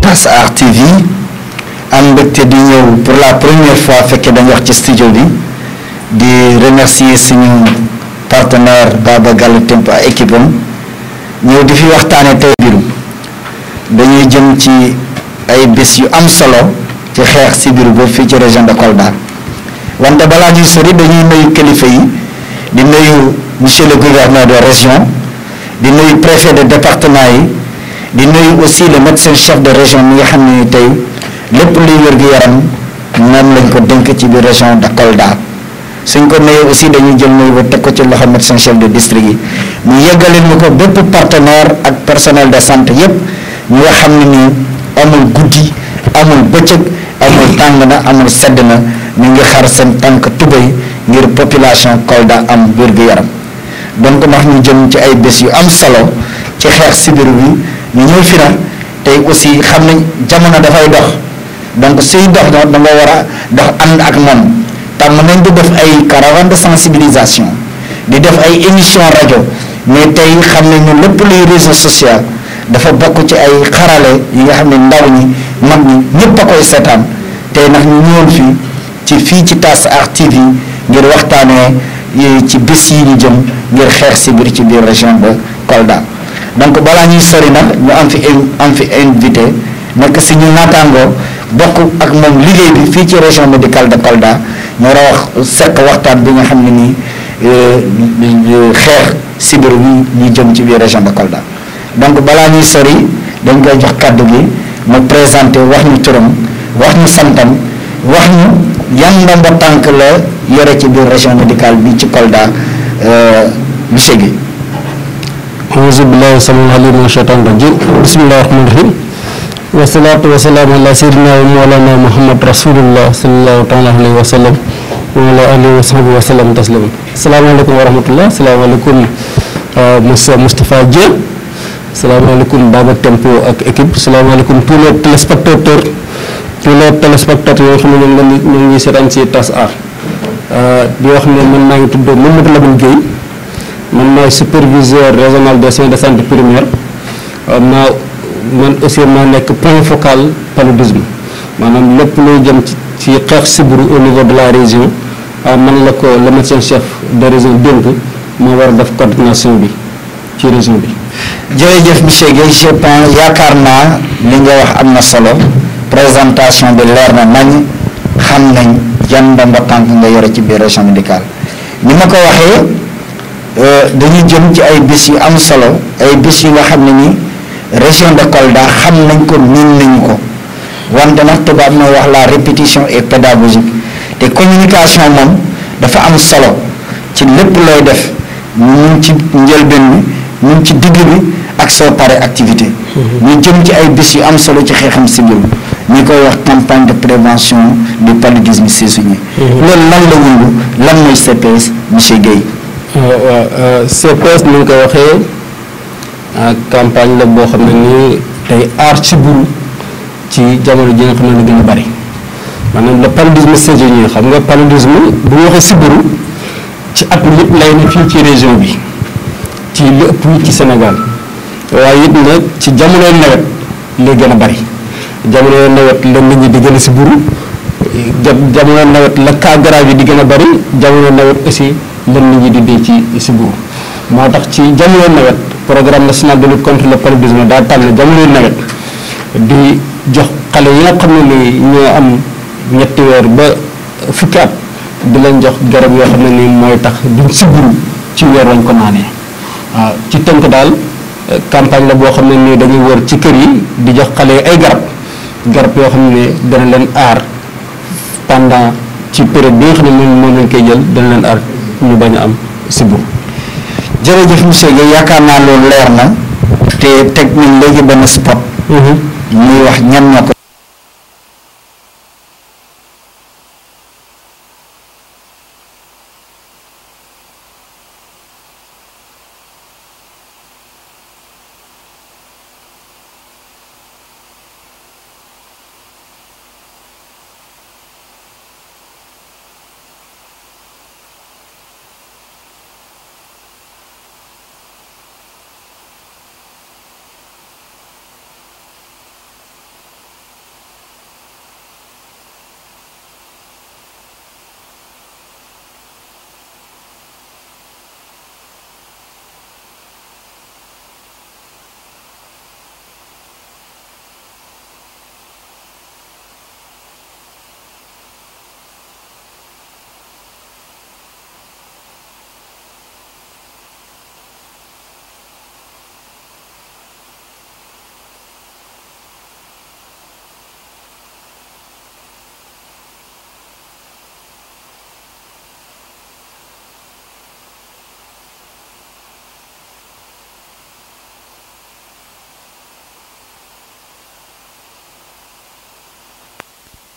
TAS Art TV am mbégte di ñëw pour la première fois fekkee dañu wax ci studio bi di remercier suñu partenaire Baba Gallo Tempo ak équipe am ñëw di fi waxtaane tey biiru dañuy jëm ci ay bés yu am solo ci xeex sibiru boobu fii ci région de Kolda wante balaa ñuy sori dañuy nuyu kilifa yi di nuyu monsieur le gouverneur de région di nuyu préfet de département yi di nuyu aussi le médecin chef de région mi nga xam ne ni tey lépp luy wér-gu-yaram moom lañ ko dénk ci biir région de Kolda suñ ko nuyu aussi dañuy jël nuyu ba teg ko ci loxo médecin chef de district yi mu yeggalil ñu ko bépp partenaire ak personnel de santé yépp ñu nga xam ne nii amul guddi amul bëccëg amul tàng na amul sedd na ñu ngi xar seen tànk tubéy ngir population Kolda am wér-gu-yaram donc ndax ñu jëm ci ay bés yu am solo ci xeex sibiru bi ñu ñëw fi na tey aussi xam nañ jamono dafay dox donc suy dox dox da nga war a dox ànd ak moom tàmm nañ di def ay caravane de sensibilisation di def ay émission rajo mais tey xam nañu lépp luy réseau social dafa bokk ci ay xarale yi nga xam ne ndaw ñi mag ñi ñëpp a koy seetaan tey nag ñu ñëwoon fii ci fii ci TAS Art TV ngir waxtaanee ci bés yi ñu jëm ngir xeex sibir ci biir région de Kolda donc balaa ñuy sori nag ñu am fi am fi invité nekk si ñu naataangoo bokk ak moom liggéey bi fii ci région médicale de Kolda ñu war a wax seq waxtaan bi nga xam ne nii xeex sibir bi ñu jëm ci biir région de Kolda donc balaa ñuy sori dañ koy jox kàddu gi mu présenté wax ñu turam wax ñu santam wax ñu yan ndombo tànk la yore ci biir région médicale bi ci Kolda monsieur Guèye auzu billahi samil alim min shaytan rajim bismillahi rahmani rahim wasalaatu wasalaamu ala sayyidina wa mawlana muhammad rasulullah sallallahu taala alayhi wa sallam wa ala alihi wa sahbihi wa sallam tasliman asalaamaaleykum wa rahmatullah asalaamaaleykum monsieur Moustapha Dieng asalaamaaleykum Baba Tempo ak équipe asalaamaaleykum tous les téléspectateurs tous les téléspectateurs yoo xam ne ñoom la ñu ngi seetaan si TAS Art di wax ne man maa ngi tudd Mamadou Lamine Guèye man maay superviseur régional des soins de santé primaire maa man aussi maa nekk point focal paludisme maanaam lépp luy jëm ci ci xeex sibiru au niveau de la région man la ko le médecin chef de région dénk moo war a def coordination bi ci région bi. jërëjëf monsieur Guèye je pense yaakaar naa li nga wax am na solo présentation bi leer na nañ xam nañ yan ndombo tànk nga yore ci biir région médicale ni ma ko waxee dañuy jëm ci ay bés yu am solo ay bés yu nga xam ne ni région de Kolda xam nañ ko miin nañu ko wante nag tubaab mooy wax la répétition est pédagogique te communication moom dafa am solo ci lépp looy def ñu ci njëlbeen bi ñu ci digg bi ak soo pare activité ñu jëm ci ay bés yu am solo ci xeexam sibir ñi koy wax campagne de prévention du paludisme saisonnier loolu lan la wundu lan mooy CPS monsieur Guèye waaw CPS ni nga ko waxee campagne la boo xam ne nii tey aar sibiru ci jamono ji nga xam ne la gën a bari maanaam le paludisme saisonnier xam nga paludisme bu ñu waxee sibiru ci at mi yëpp lay ne fii ci région bi ci li ëpp ci Sénégal waaye it nag ci jamonoy nawet lay gën a bari jamonoy nawet la nit ñi di gën a sibiru jamono nawet la cas grave yi di gën a bari jamono nawet aussi la nit ñi di dee ci sibiru moo tax ci jamono nawet programme national de lutte contre le paludisme daa tànn jamono nawet di jox xale yi nga xam ne ni ñoo am ñetti weer ba fukki at di leen jox garab yoo xam ne ni mooy tax duñ sibiru ci weer lañ ko naanee waaw ci tënk daal campagne la boo xam ne nii dañuy wër ci kër yi di jox xale yi ay garab garab yoo xam ne dana leen aar pendant ci période bi nga xam ne moom moom lañ koy jël dana leen aar ñu bañ a am sibiru jërëjëf monsieur Guèye yaakaar naa loolu leer na te teg nañ léegi benn spot ñuy wax ñan ñoo ko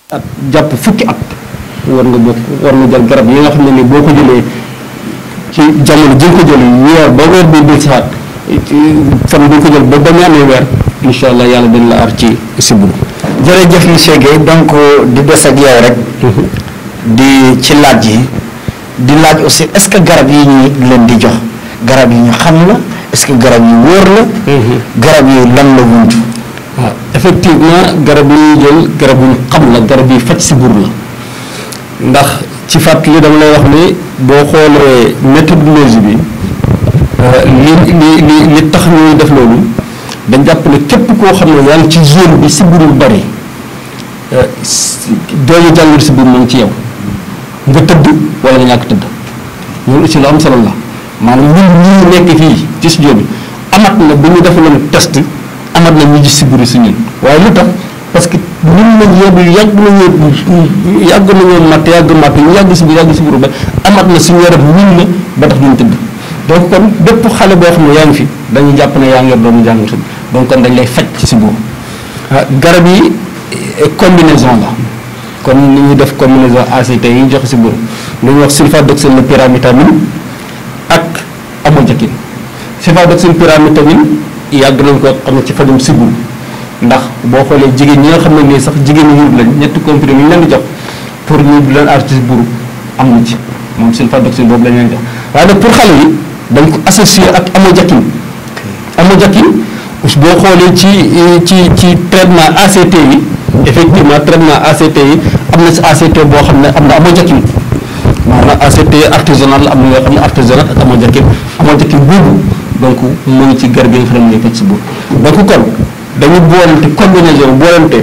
at jàpp fukki at war nga bokk war nga jël garab yi nga xam ne ni boo ko jëlee ci jamono ji nga ko jël weer ba weer bi dil saat fan bi nga ko jël ba ba mu amee weer incha allah yàlla dina la aar ci sibbiru jërëjëf monsieur Guèye donc di des ak yow rek di ci laaj yi di laaj aussi est-ce que garab yi ñuy leen di jox garab yi ñu xam la est-ce que garab yi wóor la garab yi lan la wuntu waaw effectivement garab yi ñuy jël garab yu ñu xam la garab yi faj sibbiru la ndax ci fàttali dama lay wax ni boo xoolee méthodologie bi li li li li tax ñuy def loolu dañ jàpp ne képp koo xam ne yaa ngi ci zone bi sibbiru bari doomu jàngoro sibbiru mu ngi ci yow nga tëdd wala nga ñàkk tëdd loolu aussi lu am solo la maanaam ñun ñi nekk fii ci studio bi amat na bu ñu defaloon test amat na ñu gis sibbiru si ñun waaye lu tax parce que ñun nañ yóbbu yàgg nañoo yàgg nañoo matt yàgg matt ñu yàgg si yàgg si ba amat na suñu yaram ñun na ba tax duñ tëdd donc kon bépp xale boo xam ne yaa ngi fi dañuy jàpp ne yaa ngi yor doomu jàngoro si donc kon dañ lay faj ci si boobu garab yi combinaison la kon ni ñuy def combinaison ACT yi ñu joxe si boobu lu ñuy wax sulfadoxine la pyrimétamine ak amodiaquine sulfadoxine pyrimétamine yàgg nañ ko xam ne ci fajum sibbiru ndax boo xoolee jigéen ñi nga xam ne nii sax jigéen ñi wut lañ ñetti comprimé yi ñu leen di jox pour ñu leen aar ci sibbiru am na ci moom sulfadoxine boobu lañ leen jox waaye nag pour xale yi dañ ko associé ak amodiaquine amodiaquine boo xoolee ci ci ci traitement ACT yi effectivement traitement ACT yi am na si ACT boo xam ne am na amodiaquine maanaam ACT artisanal am na yoo xam ne artisanal ak amodiaquine amodiaquine boobu donc mu ngi ci garab yi nga xam ne mooy faj si boobu donc kon dañu boolante combinaison boolante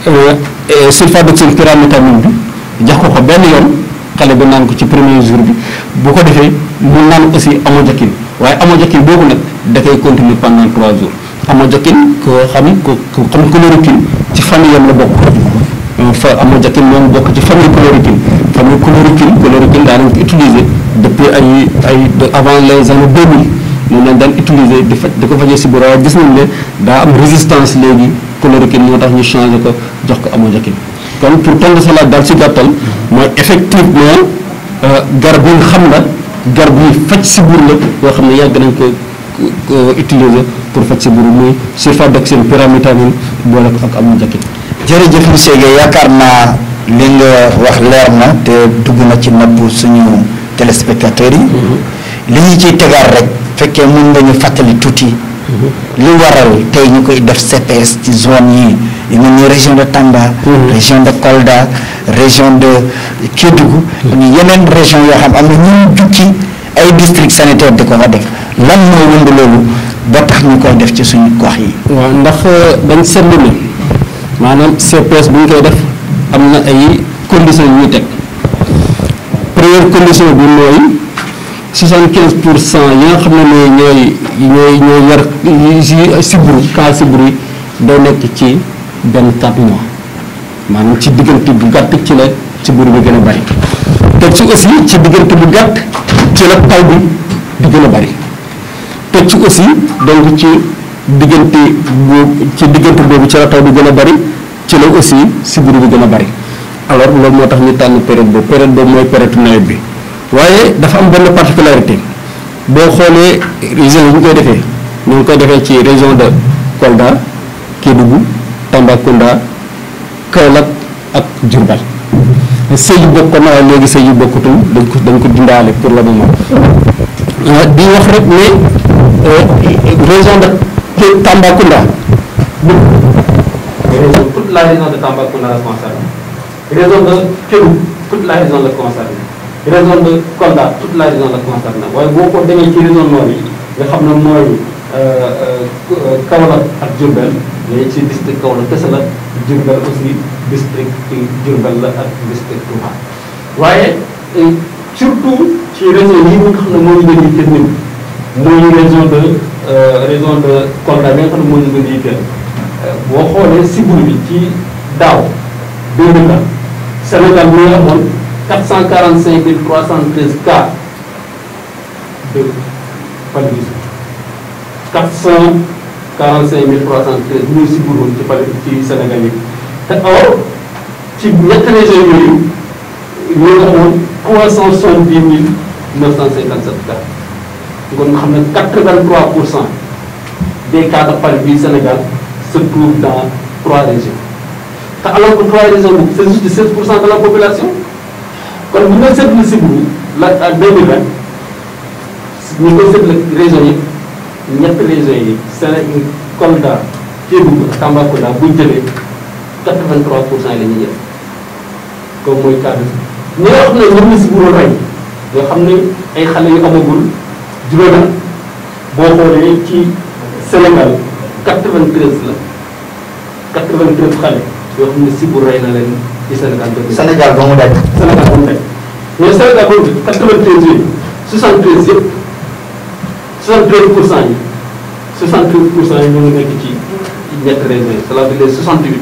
sulfadoxine pyrimétamine bi jox ko ko benn yoon xale bi naan ko ci premier jour bi bu ko defee mu naan aussi amodiaquine waaye amodiaquine boobu nag da koy continuer pendant trois jours amodiaquine ko xam ko ko xam chloroquine ci famille yam la bokk fa amodiaquine moom bokk ci famille chloroquine famille chloroquine chloroquine daa nañ ko utiliser depuis ay ay avant les années 2000 moom lañ daan utiliser di faj di ko fajee sibbiru waaye gis nañ ne daa am résistance léegi chloroquine moo tax ñu changé ko jox ko amodiaquine kon pour tontu sa laaj daal si gàttal mooy effectivement garab yi nga xam la garab yi faj sibbiru la yoo xam ne yàgg nañ ko utiliser pour faj sibbiru muy sulfadoxine pyrimétamine boole ko ak amodiaquine jërëjëf monsieur Guèye yaakaar naa li nga wax leer na te dugg na ci nopp suñu téléspectateurs yi li ñu ciy tegaat rek fekkee mën nga ñu fàttali tuuti li waral tey ñu koy def CPS ci zone yi yi mel ni région de Tamba région de Kolda région de Kédougou ñu yeneen région yoo xam am na ñu jukki ay district sanitaire di ko fa def lan moo wund loolu ba tax ñu koy def ci suñu gox yi waaw ndax dañ seetlu ne maanaam CPS bu ñu koy def am na ay conditions yu ñuy teg première condition bi mooy soixante quinze pour cent yi nga xam ne ne ñooy ñooy ñooy yar si sibbiru cas sibbiru yi day nekk ci benn quatre mois maanaam ci diggante bu gàtt ci la sibbiru bi gën a bari teg ci aussi ci diggante bu gàtt ci la taw bi di gën a bari teg ci aussi donc ci diggante boobu ci diggante boobu ci la taw bi gën a bari ci la aussi sibbiru bi gën a bari alors loolu moo tax ñu tànn période boobu période boobu mooy période nawet bi waaye dafa am benn particularité boo xoolee région yi ñu koy defee ñu ngi koy defee ci région de Kolda Kédougou Tambacounda Kaolack ak Diourbel sëy yu bokkoon na waaye léegi sëy yu bokkutul dañ ko dañ ko dindaale pour le moment di wax rek ne région de Tambacounda région toute la région de Tambacounda la concerne région de Kédougou toute la région la concerne région de Kolda toute la région la concerne waaye boo ko demee ci région nord yi nga xam ne mooy Kaolack ak Diourbel léegi ci district Kaolack kese la Diourbel aussi district Diourbel la ak district Touba waaye surtout ci région yi nga xam ne moo ñu gën a yitteel ñun muy région de région de Kolda bi nga xam ne moo ñu gën a yitteel boo xoolee sibbiru bi ci daaw 2000 la Sénégal mu ngi amoon 445 313 cas de paludisme 445 313 ñuy sibbiru ci pal ci Sénégal yi te or ci ñetti régions yooyu ñu ngi amoon trois cent soixante-dix mille neuf cent cinquante-sept cas kon nga xam ne quatre-vingt-trois pour cent des cas de palu du Sénégal se trouvent dans trois régions te alors que trois régions boobu c'est juste 16 pour cent de la population kon bu ñu doon seetlu si bu la à 2020 ñu ngi koy seetlu régions yi ñetti régions yi Sénégal Kolda Kédougou ak Tambacounda bu ñu jëlee 83 pour cent yi la ñuy jël comme mooy cas ñi nga xam ne ñoom la si bu rey yoo xam ne ay xale yu amagul juróomi at boo xoolee ci Sénégal 93 la 93 xale yoo xam ne si bu rey na leen ci Sénégal dëgg Sénégal ba mu daj. Sénégal ba mu nekk mais Sénégal boobu 93 yooyu 73 yëpp 73 pour cent yi 73 pour cent yi ñu ngi nekk ci ñetti régions yi cela veut dire 68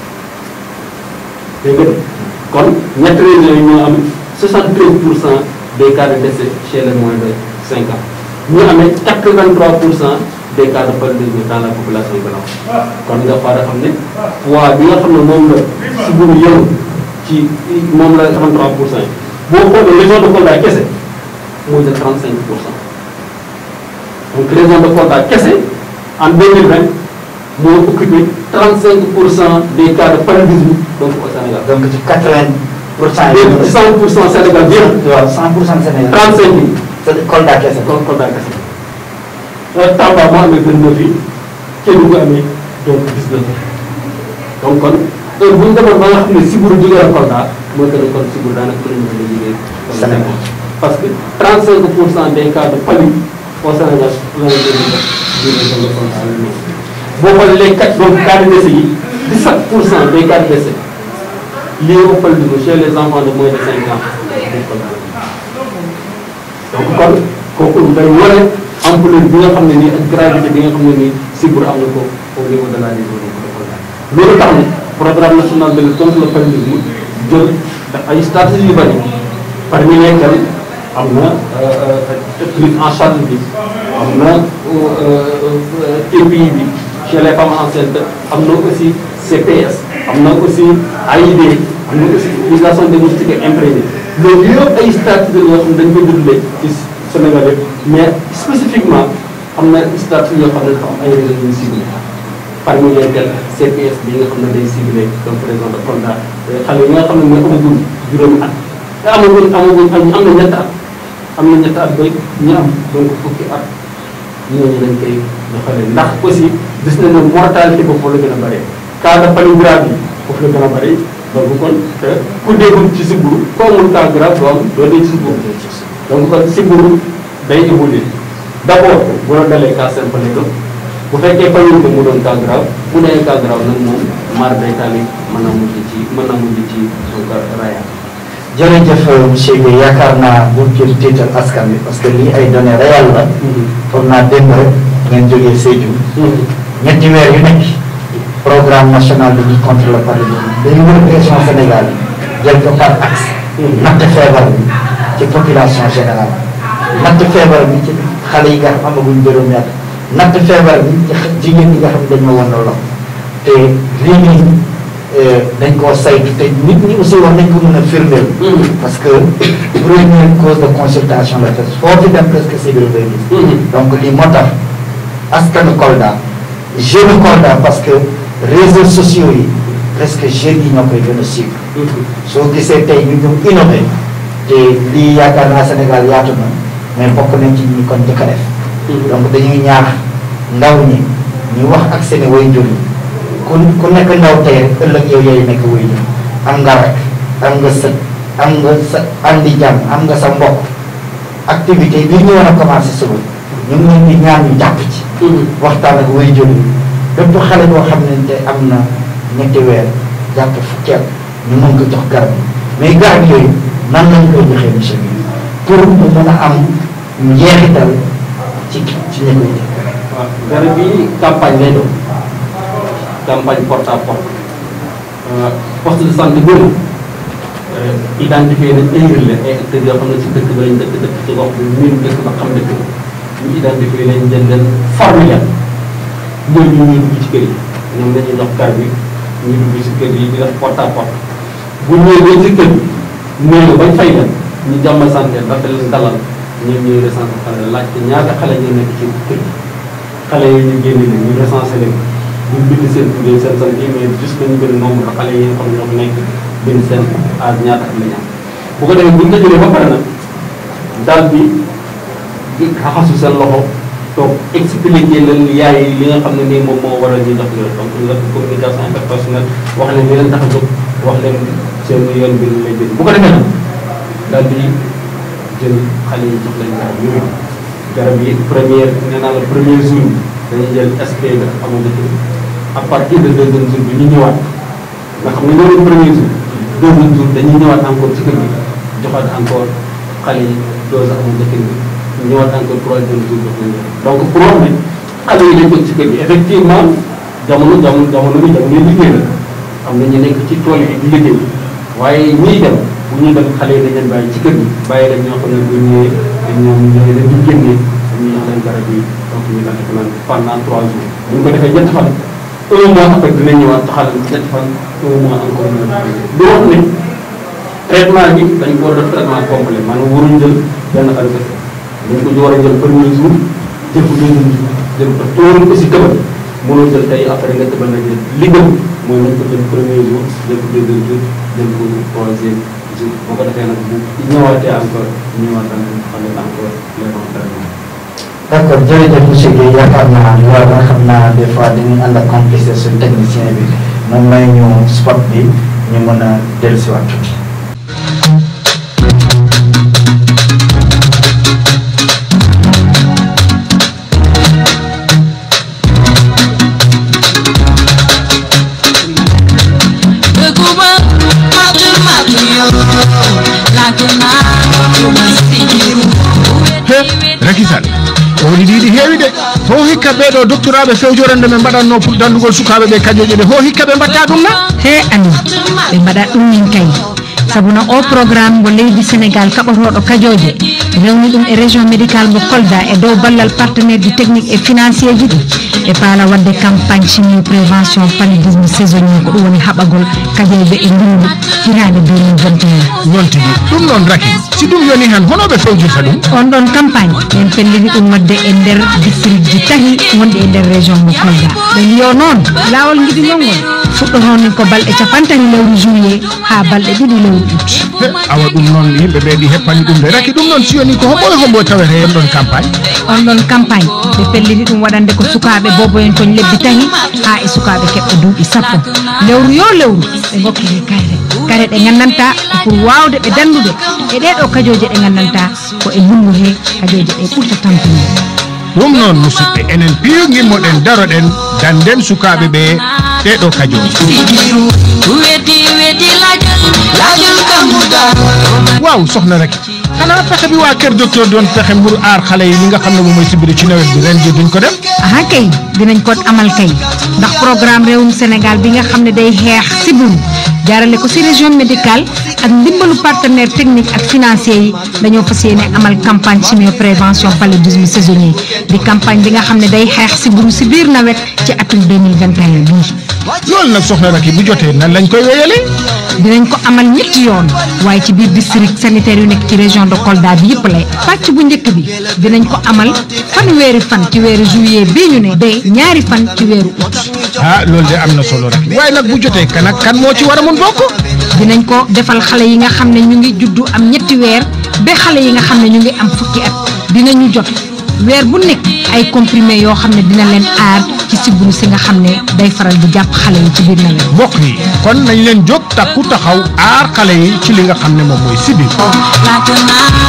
dégg nga kon ñetti régions yi ñoo am 73 pour cent des cas de décès chez les moins de 5 ans ñu amee 83 pour cent des cas de paludisme dans la population blanche kon nga faa xam ne poids bi nga xam ne moom la si bu yëngu ci moom la 83 pour cent yi boo xoolee région de Kolda kese mooy de 35 pour cent donc région de Kolda kese en 2020 moo occupé 35 pour cent des cas de paludisme donc au Sénégal. donc ci 80 pour cent yi. léegi 100 pour cent Sénégal bi yëpp. waaw 100 pour cent Sénégal. 35 yi. c'est Kolda kese. kon Kolda kese. Tamba moo amee 29 yi Kédougou amee donc 19 donc kon heure bu ñu demoon ba nga xam ne Sibour jógee na Kolda mooy que ne kon Sibour daanaka mën nañu ko liggéey. Sénégal parce que 35 pour cent des cas de palu au Sénégal la ñu leen di def jógee ko la Kolda la ñu boo xoolee les quatre donc cas de décès yi 17 pour cent des cas de décès liés au paludisme chez les enfants de moins de 5 ans dañ ko daal donc kon kooku day wane ampleur bi nga xam ne nii ak gravité bi nga xam ne nii Sibour am na ko au niveau de la région de Kolda loolu tax na programme national de lutte contre le paludisme jël def ay stratégies yu bëri parmi lesquelles am na prise en charge bi am na TPI bi chez les femmes enceintes am na aussi CPS am na aussi AID am na aussi utilisation des moustiquaires imprégnés loolu yëpp ay stratégies yoo xam ne dañ koy dundee ci Sénégal yëpp mais spécifiquement am na stratégie yoo xam ne dafa am ay régions yu ciblé parmi lesquelles CPS bi nga xam ne day ciblé donc région de Kolda xale yi nga xam ne mooy amagul juróomi at te amagul amagul am na ñetti at am na ñetti at ba ñu am donc fukki at ñooñu dañ koy doxalee ndax aussi gis nañ ne mortalité boobu foofu la gën a bëree cas de palu grave yi foofu la gën a bëri donc kon te ku déggul ci Sibour ko amul cas grave doo am doo dee ci Sibour donc kon Sibour day évoluer d' abord bu la dalee cas simple lay doon bu fekkee palu bi mu doon cas grave bu dee cas grave nag moom maar day taali mën naa mujj ci mën naa mujj ci donc raya jërëjëf monsieur Guèye yaakaar naa bu jël tiital askan bi parce que lii ay données réelles la foog naa démb rek ngeen jógee Sédhiou ñetti weer yu nekk programme national de lutte contre le paludisme dañu wër région Sénégal yi jël ko par axe natt feebar bi ci population générale natt feebar bi ci xale yi nga xam amaguñ juróomi at natt feebar bi ci jigéen ñi nga xam dañoo wan lool te lii nii dañ koo saytu te nit ñi aussi war nañ ko mën a firndeel. parce que première cause de consultation la te foo fi dem presque Sibour ngay gis. donc lii moo tax askanu Kolda jeune Kolda parce que réseaux sociaux yi presque jeunes yi ñoo koy gën a suivre. soo gisee tey ñu ñëw innové te lii yaakaar naa Sénégal yaatu na mais bokk nañ ci ñi kon njëkk a def. donc dañuy ñaax ndaw ñi ñu wax ak seen waajur yi ku ku nekk ndaw tey rek ëllëg yow yaay nekk waajur am nga rek am nga sët am nga sa andi jàmm am nga sa mbokk activité bi ñu war a commencé suba ñu ngi leen di ñaan ñu jàpp ci. waxtaan ak waajur yi bépp xale boo xam ne te am na ñetti weer jàpp fukki at ñu mën ko jox garab mais garab yooyu nan lañ koy joxee monsieur bi pour mu mën a am njeexital ci ci ñi koy def. waaw garab yi campagne lay doon campagne porte à porte poste de santé boobu identifié nañ ay relais ay acteurs yoo xam ne ci dëkk ba lañ dëkk dëkk ci gox bi miin dëkk ba xam dëkk ba ñu identifié nañ leen leen formé leen ñooñu ñu ñuy dugg ci kër yi ñoom dañuy dox garab yi ñu dugg ci kër yi di def porte à porte bu ñëwee ba ci kër gi néew bañ fay dem ñu jàmm santé dafa leen dalal ñoom ñuy recensé xale laajte ñaata xale ñu nekk ci kër gi xale yooyu ñu génne leen ñu recensé leen ñu bind seen tur seen sant yi mais juste dañu benn nombre de xale yi nga xam ne ñoo fi nekk bind seen âge ñaata at la ñu am bu ko defee bu ñu ko jëlee ba pare nag daal bi di raxasu seen loxo toog expliqué leen yaay li nga xam ne nii moom moo waral ñu jox leen donc la communication interpersonnelle wax leen li leen tax a jóg wax leen seen yoon bi lay jël bu ko defee nag daal di jël xale yi jox leen garab yooyu garab yi première nee naa la premier jour bi dañuy jël SP bi ak amoon à partir de deuxième jour bi ñu ñëwaat nga xam ne ñoo premier jour deuxième jour dañuy ñëwaat encore ci kër gi joxaat encore xale yi dose amul njëkk bi ñëwaat encore troisième jour jox leen donc pour wax ne xale yi dañ ko ci kër gi effectivement jamono jamono jamono bi jamono liggéey la am na ñu nekk ci tool yi di liggéey waaye ñiy dem bu ñuy dem xale yi dañ leen bàyyi ci kër gi bàyyi leen ñoo xam ne bu ñëwee dañ ñoom ñooy leen di génnee dañuy jox leen garab yi donc ñu daal di ko naan pendant trois jours bu ñu ko defee ñetti fan un mois après dinañ ñëwaat taxal ñetti fan un mois encore ñu di wax ne traitement bi dañ ko war a def traitement complet maanaam waruñ jël benn fan kese dañ ko war a jël premier jour jël ko deuxième jour jël ko tóoruñ ko si tëbal mënoo jël tey après nga tëbal na jël li gën mooy nañ ko jël premier jour jël ko deuxième jour jël ko troisième jour boo ko defee nag bu ñëwaatee encore ñëwaat xam ne encore les bons traitements d' accord jërëjëf monsieur Guèye yaakaar naa loolu nga xam naa des fois dañuy ànd ak complicité suñu technicien bi moom may ñu spot bi ñu mën a dellusiwaat tuuti. rakisal woni ɗiɗi heewi de ho hikka ɓeɗo doctoraɓe fewjorande ɓe mbaɗanno dandugol sukaɓe ɓe kañoje ɗe ho hikka ɓe mbatta ɗum na he andi ɓe mbaɗa ɗum min kay sabu no o programme mo leydi sénégal kaɓotoɗo kajoje rewni ɗum e région médical mo kolda e dow ballal partenaire du technique et financier ji ɗi ɓe paala wadde campagne chimie prévention paludisme saisonnier ko ɗum woni haɓagol kajoyɓe e ndungu hirade 2021 non tigui ɗum noon raki si ɗum yoni han honoɓe fewjirta ɗum on ɗon campagne en pellini ɗum wadde e nder district ji tahi wonɗi e nder région mo kolda ɓe mbiyo noon lawol guiɗigol ngol fuɗɗotoni ko balɗe capantati lewru juillet ha balɗe ɗiɗi lewru août He, awa ɗum noon yimɓeɓe ɗi heppani ɗum de raki ɗum noon si yoni ko homɓoe homɓoe tawete hen ɗon campagne on ɗon campagne ɓe pellini ɗum waɗande ko sukaɓe boboyen toon lebbi tahi ha e sukaɓe keɓɓe duuɓi sappo lewru yo lewru ɓe gokkete kayre kare ɗe gandanta ko pour wawde ɓe dandude e ɗeɗo kajoje ɗe gandanta ko e ndungu he kajoje ɗe ɓurta tampini ɗum noon musidɓe enen piyo gimmoɗen daroɗen danden sukaɓe ɓe ɗeɗo kajoji Sidiru, wedi wedi lajal, lajal kamuda. waaw soxna rek xanaa fexe bi waa kër docteur doon fexe mburu aar xale yi li nga xam ne moom mooy sibiri ci nawet bi ren ji duñ ko def aha kay dinañ ko amal kay ndax programme réewum sénégal bi nga xam ne day xeex sibiru jaarale ko ci région médicale ak ndimbalu partenaire technique ak financier yi dañoo fas yéene amal campagne chimio prévention paludisme saisonnier di campagne bi nga xam ne day xeex sibiru ci biir nawet ci atum 2021 bii loolu nag soxna rek bu jotee nan lañ koy wéyale dinañ ko amal ñetti yoon waaye ci biir district sanitaire yu nekk ci région de Kolda bi yëpp lay pàcc bu njëkk bi dinañ ko amal fanweeri fan ci weeru juillet bii ñu ne de ñaari fan ci weeru août ah loolu de am na solo rek waaye nag bu jotee kan ak kan moo ci war a mun bokk dinañ ko defal xale yi nga xam ne ñu ngi juddu am ñetti weer ba xale yi nga xam ne ñu ngi am fukki at dinañu jot weer bu nekk ay comprimé yoo xam ne dina leen aar ci sibiru si nga xam ne day faral di jàpp xale yi ci biir nawet mbokk yi kon nañ leen jóg takku taxaw aar xale yi ci li nga xam ne moom mooy sibir Lajana,